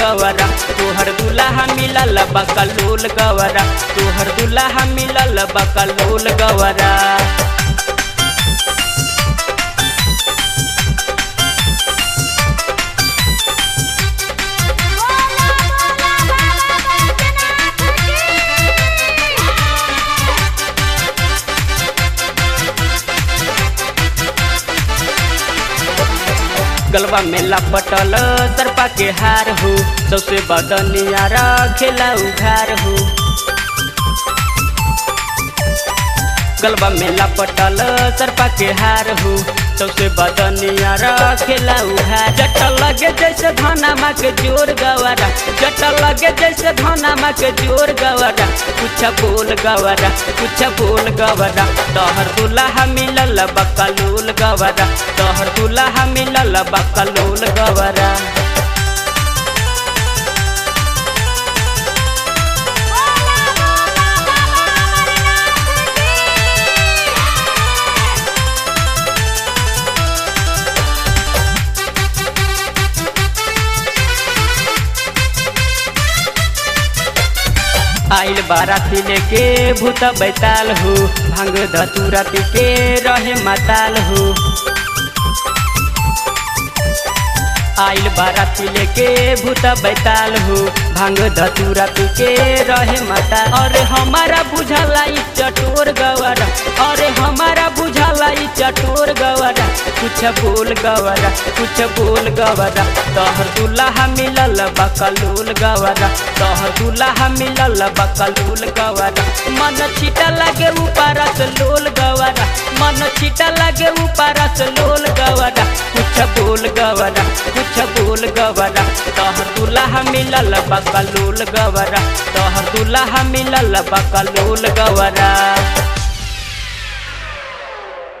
गवरा तोहर दुल्हा मिलल बकलोल गवरा तोहर दुल्हा मिलल बकलोल गवरा बोला बोला बाबा बैजनाथ की गलबा में लपटल सरपा के हार हो सबसे बदनिया खेला उघार हो गलबा में लपटल सरपा के हार हो सबसे बदनिया खेला उघार जट लगे जैसे धनामा के जोर गवारा जट लगे जैसे धनामा के जोर गवारा कुछ बोल गवारा कुछ बोल गवारा तोहर दुल्हा मिलल बकलोल गवारा तोहर दुल्हा मिलल बकलोल गवारा बोला बोला बाबा अमरनाथ की आइल बाराती लेके भूत बैताल हो भांग धतूरा पी के रहे माताल हो आइल बाराती लेके भूत बैताल हो भांग धतूरा पी के रहे माता अरे हमारा बुझाला ई चटोर गवारा अरे हमारा बुझाला ई चटोर गवारा कुछ बोल गवारा कुछ बोल गवारा तोहर दुल्हा मिलल बकलोल गवारा तोहर दुल्हा मिलल बकलोल गवारा मन छिटा लगे ऊपर से लोल गवारा मन छिटा लगे ऊपर से लोल गवारा कुछ बोल गवारा कुछ बोल गवारा तोहर दुल्हा मिलल बकलोल गवारा तोहर दुल्हा मिलल बकलोल गवारा